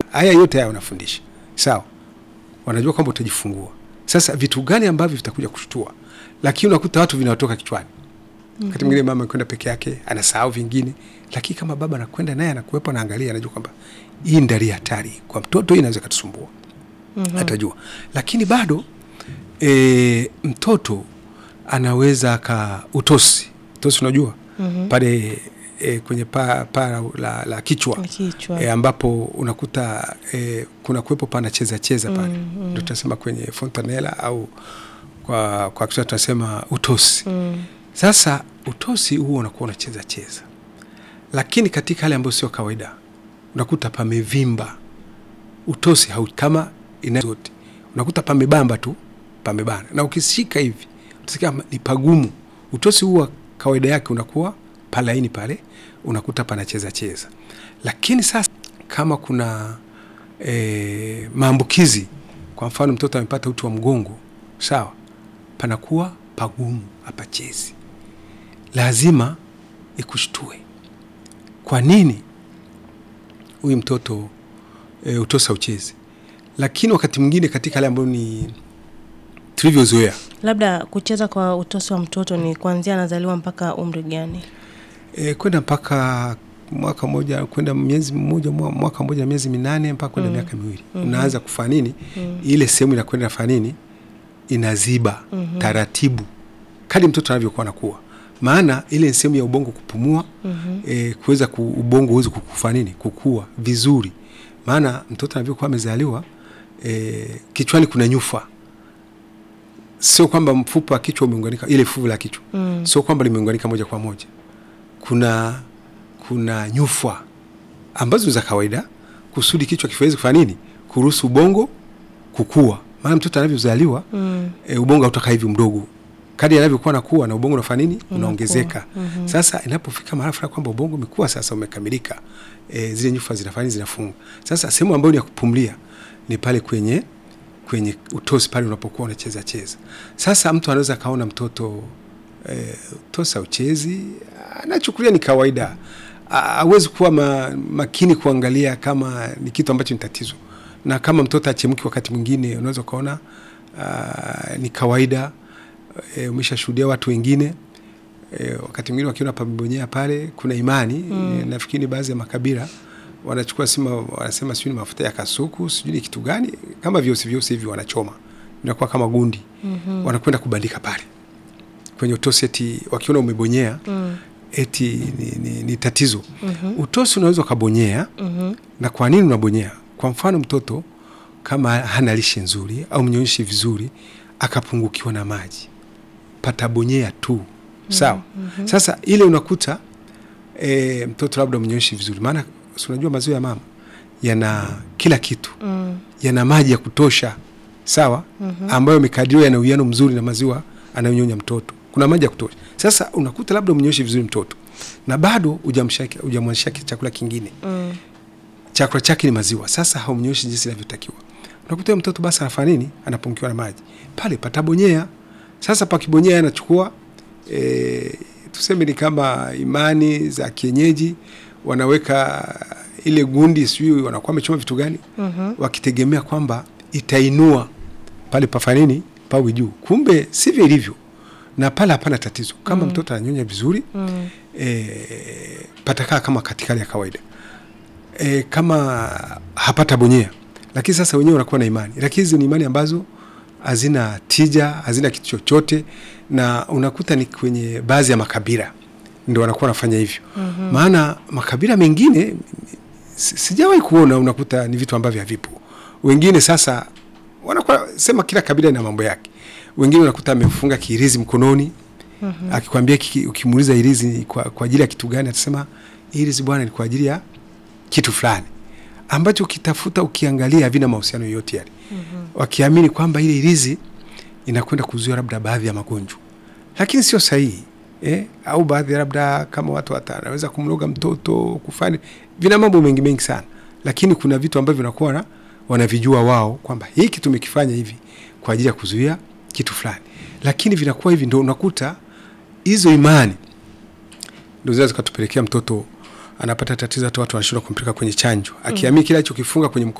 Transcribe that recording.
haya yote haya wanafundisha sawa wanajua kwamba utajifungua sasa vitu gani ambavyo vitakuja kushtua lakini unakuta watu vinawatoka kichwani wakati mwingine mama kwenda peke yake anasahau vingine lakini kama baba anakwenda naye anakuwepo anaangalia anajua kwamba hii ndali hatari kwa mtoto hii inaweza ikatusumbua atajua lakini bado e, mtoto anaweza aka utosi utosi unajua pale e, kwenye paa pa la, la kichwa Kichwa. e, ambapo unakuta e, kuna kuwepo panacheza cheza pale ndio tunasema kwenye fontanela au kwa kwa Kiswahili tunasema utosi sasa utosi huo unakuwa unacheza cheza lakini katika hali ambayo sio kawaida unakuta pamevimba utosi hau kama ina zote unakuta pamebamba tu pamebana na ukishika hivi utasikia kama ni pagumu utosi huwa kawaida yake unakuwa palaini pale unakuta panacheza cheza lakini sasa kama kuna e, maambukizi kwa mfano mtoto amepata uti wa mgongo sawa panakuwa pagumu hapachezi lazima ikushtue kwa nini huyu mtoto e, utosa uchezi lakini wakati mwingine katika hali ambayo ni tulivyozoea Labda kucheza kwa utosi wa mtoto ni kuanzia anazaliwa mpaka umri gani? e, kwenda mpaka mwaka mmoja kwenda miezi mmoja mwa- mwaka mmoja na miezi minane mpaka kwenda miaka miwili unaanza kufanya nini ile sehemu inakwenda nafanya nini inaziba taratibu kadi mtoto anavyokuwa anakuwa maana ile ni sehemu ya ubongo kupumua e, kuweza ku, ubongo uweze kufanya nini kukua vizuri maana mtoto anavyokuwa amezaliwa e, kichwani kuna nyufa sio kwamba mfupa wa kichwa umeunganika ile fuvu la kichwa Mm. sio kwamba limeunganika moja kwa moja kuna kuna nyufa ambazo ni za kawaida kusudi kichwa kiweze kufanya nini kuruhusu ubongo kukua maana mtoto anavyozaliwa Mm. e, ubongo hautakaa hivi mdogo kadi anavyokuwa nakuwa na ubongo unafanya nini unaongezeka sasa inapofika mahali fulani kwamba ubongo umekuwa sasa umekamilika e, zile nyufa zinafanya nini? zinafunga sasa sehemu ambayo ni ya kupumulia ni pale kwenye kwenye utosi pale unapokuwa unacheza cheza sasa mtu anaweza akaona mtoto e, utosi uchezi anachukulia ni kawaida A- hawezi kuwa ma, makini kuangalia kama ni kitu ambacho ni tatizo na kama mtoto achemki wakati mwingine unaweza ukaona ah, ni kawaida e, umeshashuhudia watu wengine e, wakati mwingine wakiona pamebonyea pale kuna imani mm. e, nafikiri baadhi ya makabila wanachukua sima wanasema sijui ni mafuta ya kasuku sijui ni kitu gani kama vyeusi vyeusi hivi wanachoma inakuwa kama gundi mm-hmm. wanakwenda kubandika pale kwenye utosi eti wakiona umebonyea mm. eti ni, ni, ni tatizo mm-hmm. utosi unaweza ukabonyea Mhm. na kwa nini unabonyea kwa mfano mtoto kama hana lishe nzuri au mnyonyeshi vizuri akapungukiwa na maji patabonyea tu sawa mm-hmm. sasa ile unakuta e, mtoto labda mnyonyeshi vizuri maana si unajua maziwa ya mama yana kila kitu Mm. yana maji ya kutosha sawa mm-hmm. ambayo yamekadiriwa yana uwiano mzuri na maziwa anayonyonya mtoto kuna maji ya kutosha sasa unakuta labda umnyonyeshi vizuri mtoto na bado hujamshaki- hujamwanzishia chakula kingine Mm. chakula chake ni maziwa sasa haumnyoshi jinsi inavyotakiwa unakuta huyo mtoto basi anafanya nini anapungukiwa na maji pale patabonyea sasa pakibonyea anachukua e, tuseme ni kama imani za kienyeji wanaweka ile gundi sijui wanakuwa wamechoma vitu gani Mhm. wakitegemea kwamba itainua pale pafanya nini pawe juu kumbe sivyo ilivyo na pale hapana tatizo kama mm. mtoto ananyonya vizuri Mm. e, patakaa kama katika hali ya kawaida e, kama hapata bonyea lakini sasa wenyewe wanakuwa na imani lakini hizi ni imani ambazo hazina tija hazina kitu chochote na unakuta ni kwenye baadhi ya makabila ndo wanakuwa wanafanya hivyo mm-hmm. maana makabila mengine si- sijawahi kuona unakuta ni vitu ambavyo havipo wengine sasa wanakuwa sema kila kabila ina mambo yake wengine unakuta amefunga kiirizi mkononi mm-hmm. akikwambia kiki- ukimuuliza irizi ni kwa, kwa ajili ya kitu gani atasema irizi bwana ni kwa ajili ya kitu fulani ambacho ukitafuta ukiangalia havina mahusiano yoyote yale mm-hmm. wakiamini kwamba ile irizi inakwenda kuzuia labda baadhi ya magonjwa lakini sio sahihi eh? au baadhi labda kama watu watanaweza kumloga mtoto kufanya vina mambo mengi mengi sana lakini kuna vitu ambavyo vinakuwa na- wanavijua wao kwamba hiki tumekifanya hivi kwa ajili ya kuzuia kitu fulani lakini vinakuwa hivi ndo unakuta hizo imani ndo zinaweza zikatupelekea mtoto anapata tatizo hata watu wanashindwa kumpeleka kwenye chanjo akiamini kile alichokifunga kwenye mkono